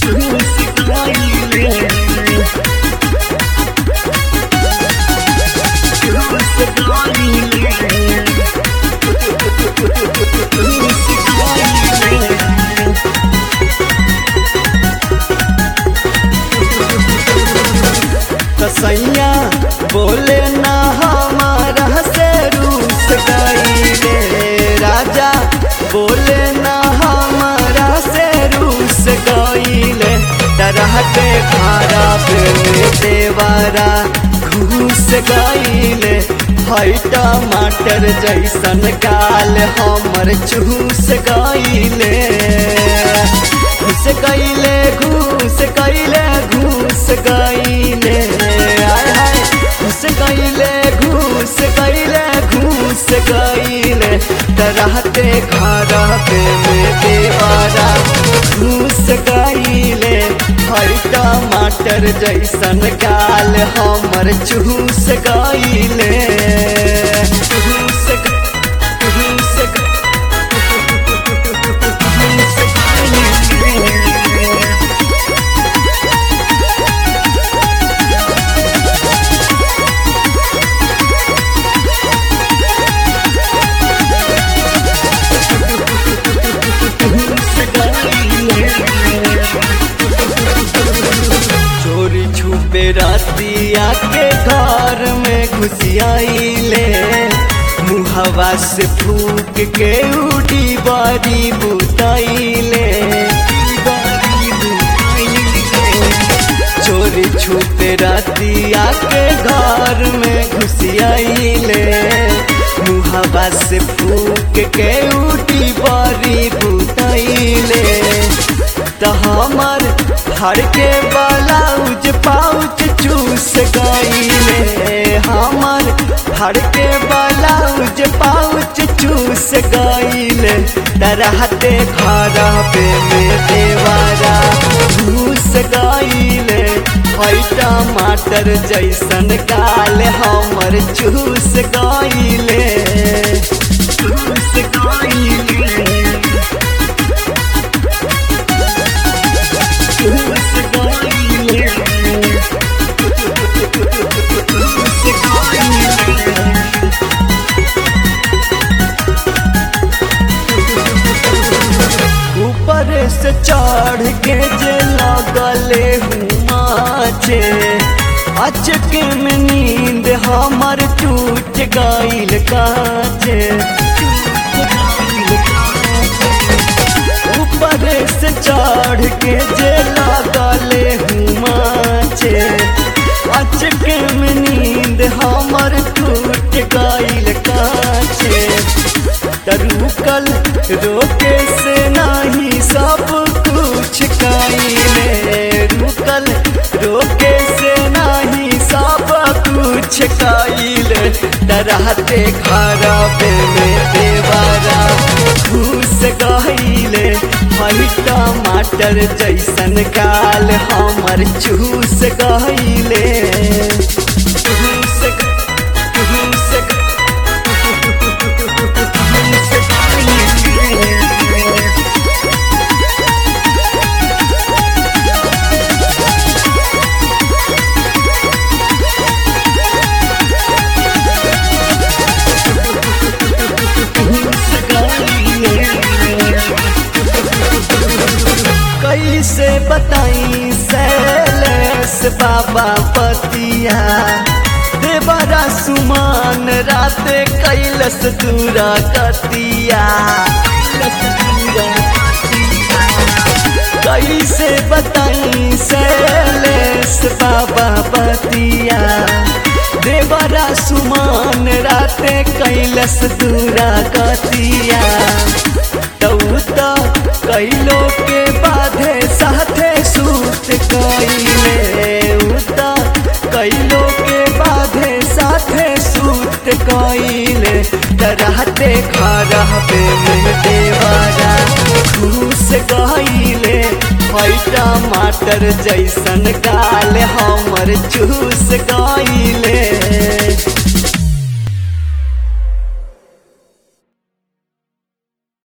चूस गईले चूस गईले चूस गईले कसैया बोले ना हमारा से रूस गईले राजा बोले ना हमारा से रूस गईले तरह के खारा पे देवारा घूस गईले हई टमाटर जैसन गाल हमर चूस गईले घूस गईले घूस गईले घूस गईले आय हाय घूस गईले घूस गईले घूस गईले तरहते खारा पे में देवारा घूस गईले हर टमाटर जैसन गाल हमर चूस गईले चूस ग- चूस ग- चूस गईले। चोरी छुपे रातिया के घर में घुसियाइले मुहवा से फूक के उड़ी बारी बुताइले चोरी छुपे रातिया के घर में घुसियाइले मुहवा से फूक के उड़ी बारी बुताइले त हमर हर के ब्लाउज पाउच चूस गईले हमर हर के ब्लाउज पाउच चूस गईले तरहते खारा पे में देवारा घूस गईले हई टमाटर जैसन गाल हमर चूस गईले चूस गईले चूस गईले चूस गईले ऊपर से चढ़ के जे लगले हुमाचे अचके में नींद हमर टूट गईल काचे ऊपर से चढ़ के जे लगले हुमाचे अचके में नींद हमर टूट गईल काचे तरुकल रोके से नाही सब कुछ काइले रुकल रोके से नाही सब कुछ काइले डराते खराबे में देवारा घूस गईले हई टमाटर जैसन गाल हमर चूस गईले चूस ग- चूस ग- कैसे बताई सैलेस बाबा पतिया देवरा सुमान राते कैलस दूरा कतिया कैसे बताई सैलेस बाबा पतिया देवरा सुमान राते कैलस दूरा कतिया तौता कैलो के बाधे साथे सूत कैले उता कैलो के बाधे साथे सूत कैले तरहते खरा पे में देवारा घूस गईले हई टमाटर जैसन गाल हमर चूस गईले